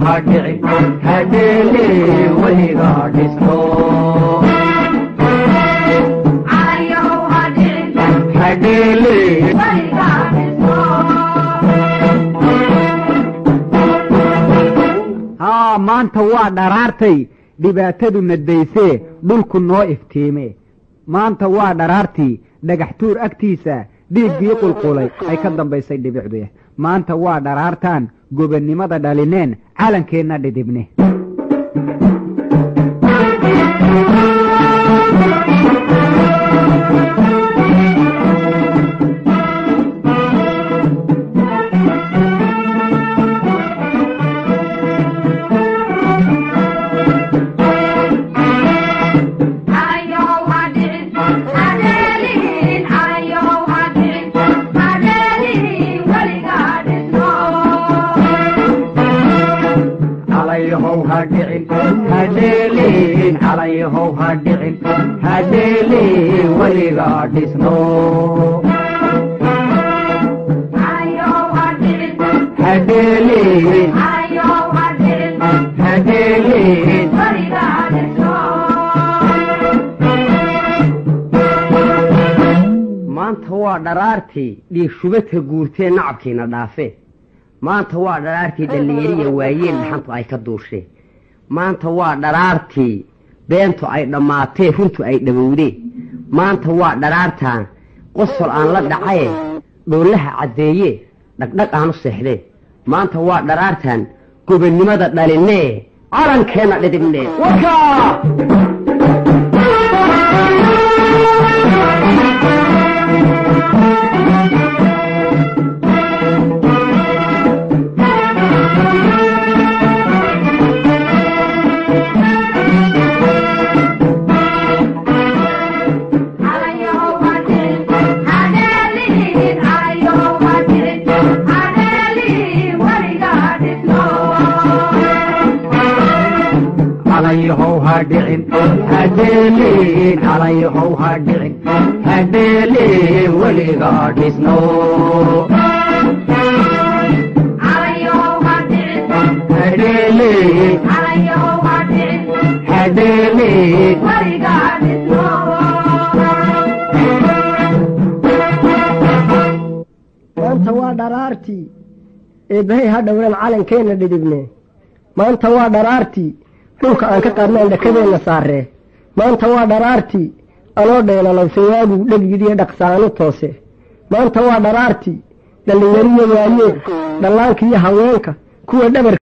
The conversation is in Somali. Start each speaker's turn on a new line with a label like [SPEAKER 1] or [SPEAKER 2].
[SPEAKER 1] ha dhicin hadheele weliga dhisto hadheele
[SPEAKER 2] haa maanta waa dharaartay dhibaatadu nadaysee dhulku noo iftiime maanta waa dharaartii dhagaxtuur agtiisa dhiiggii qulqulay ay ka dambaysay dhibicde maanta waa dharaartaan gobonnimada dhalineen calankeenna dhidibne
[SPEAKER 1] calayhow ha dhicin hadheelin calayhow ha dhicin hadheele weliga dhisno hadheelin hadheelin
[SPEAKER 3] maanta waa dharaartii dhiig shubadka guurtee nacabkiina dhaafe maanta waa dharaartii dhallinyariya waayeen dhaxantu ay ka duusheen maanta waa dharaartii beentu ay dhammaatee runtu ay dhowowdeen maanta waa dharaartaan qosol aan la dhacaye dhoolaha caddeeye dhagdhag aan u seexdeen maanta waa dharaartaan gobonnimada dhalinee calankeenna dhidibnee warkaa
[SPEAKER 1] calayhow ha dhicin hadheelin calayhow ha dhicin hadheele weliga dhisno hadheele hadheele
[SPEAKER 4] maanta waa dharaartii eebbahay ha dhowran calankeenna dhidibne maanta waa dharaartii dhulka aan ka qaadnaan dhakadeenna saaree maanta waa dharaartii anoo dheelalowsayaagu dhegyidiyo dhaqsaanu toose maanta waa dharaartii dhallinyariyo waayeen dhallaanka iyo haweenka kuwa dhabar